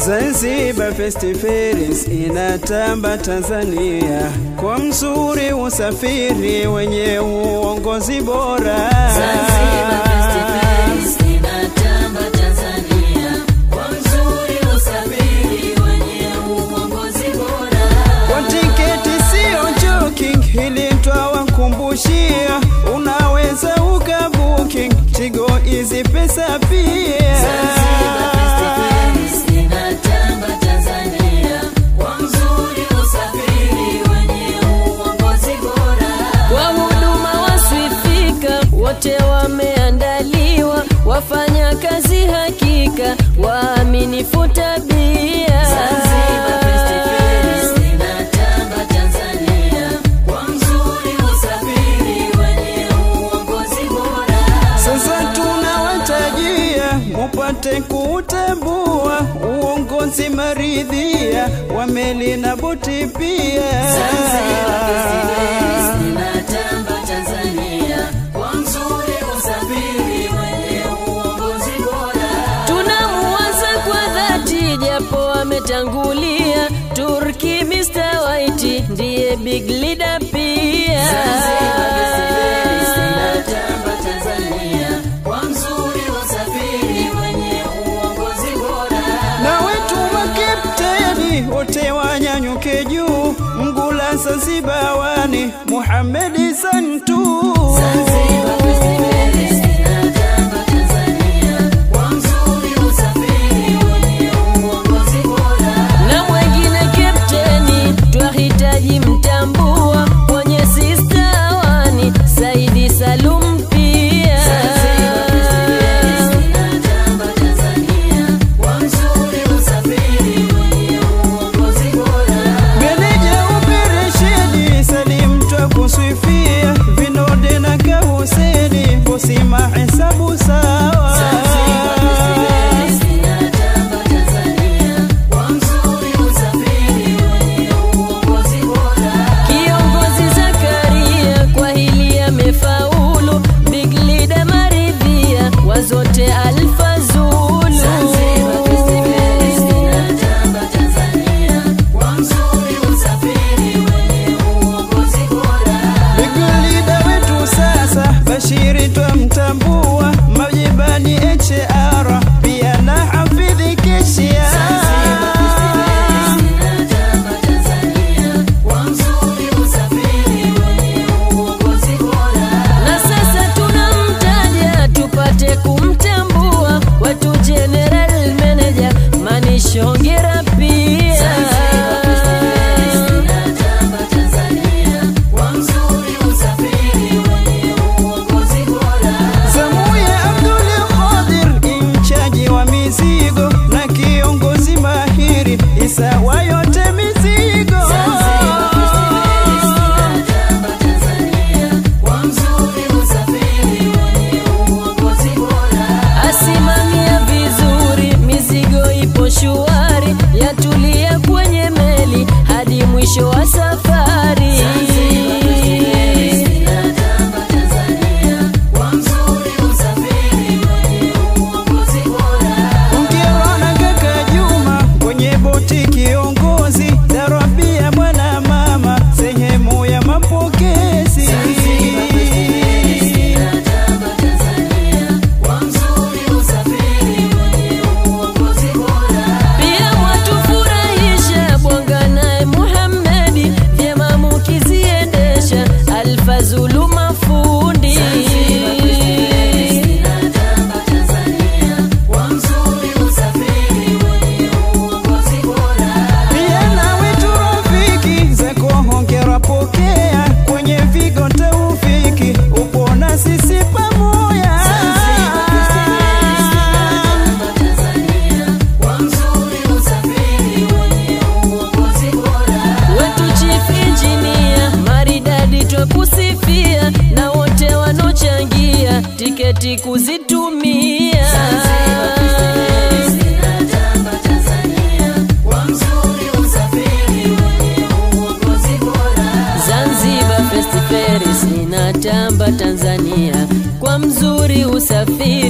Zanzibar Festivals inatamba Tanzania kwa mzuri usafiri wenye uongozi bora. Zanzibar Festivals inatamba Tanzania kwa mzuri usafiri wenye uongozi bora. Kwa tiketi sio joking, hili twawakumbushia, unaweza ukabooking Tigo hizi pesa pia. Zanzibar Festivals inatamba Tanzania kwa mzuri usafiri wenye uongozi bora. Kwa huduma wasifika wote wameandaliwa, wafanya kazi hakika, waaminifu tabia. Zanzibar Festivals inatamba Tanzania kwa mzuri usafiri wenye uongozi bora. Sasa tunawatajia mupate kuutambua uongozi maridhia wa meli na boti pia. Zanzibar Festivals inatamba Tanzania kwa mzuri usafiri wenye uongozi bora. Tunamuwaza kwa dhati japo ametangulia, Turki Mr. White ndiye big leader pia. Zanzibar Festivals inatamba Tanzania kwa mzuri usafiri wenye uongozi bora. na wetu makepteni wote wanyanyuke juu, Mgula Zanzibawani, Muhamedi Santu. Zanzibar Festivals inatamba Tanzania kwa mzuri usafiri wenye uongozi bora. Na mwengine kapteni twahitaji mtambua kwenye sista wani Saidi Salum pia. Zanzibar Festivals inatamba Tanzania kwa mzuri usafiri wenye uongozi bora. Meneja operesheni Salim twakusifia, Vinode na Kahuseni, bosi mahesabu sawa. Zanzibar Festivals inatamba Tanzania kwa mzuri usafiri wenye uongozi bora. Kiongozi Zakaria kwa hili amefaulu, big leader maridhia wazote Alfa Zulu. Zanzibar Festivals inatamba Tanzania kwa mzuri usafiri wenye uongozi bora. Bigulida wetu sasa Bashiri twamtambua, Majibani HR pia na Hafidhi Keshia. Zanzibar Festivals inatamba Tanzania kwa mzuri usafiri wenye uongozi bora. Na sasa tunamtaja tupate kumtambua wetu General Manager Manish Hongera pia. Zanzibar Festivals inatamba Tanzania kwa mzuri usafiri wenye uongozi bora. Samuya Abdul Qadir inchaji wa mizigo na kiongozi mahiri Isa wa yote mizigo. Zanzibar Festivals inatamba Tanzania kwa mzuri usafiri wenye uongozi bora. Asimamia vizuri mizigo ipo shuari, yatulia kwenye meli hadi mwisho wa safari. Zanzibar Festivals inatamba Tanzania kwa mzuri usafiri wenye uongozi bora. Mkerwa na kaka Juma kwenye boti kiongozi, Darabia mwana mama sehemu ya mapokezi. Zanzibar Festivals inatamba Tanzania kwa mzuri usafiri wenye uongozi bora. Pia mwatufurahisha Bwanga naye Muhammedi, vyema mukiziendesha Alfa Zulu mafundi. Zanzibar Festivals inatamba Tanzania kwa mzuri usafiri wenye uongozi bora. Pia na wetu rafiki zako hongera pokea kwenye vigo taufiki, upo na sisi pamoja. Zanzibar Festivals inatamba Tanzania kwa mzuri usafiri wenye uongozi bora. Wetu Chief Engineer maridadi twakusifia na wote wanaochangia tiketi kuzitumia. Zanzibar Festivals inatamba Tanzania kwa mzuri usafiri wenye uongozi bora. Zanzibar Festivals inatamba Tanzania kwa mzuri usafiri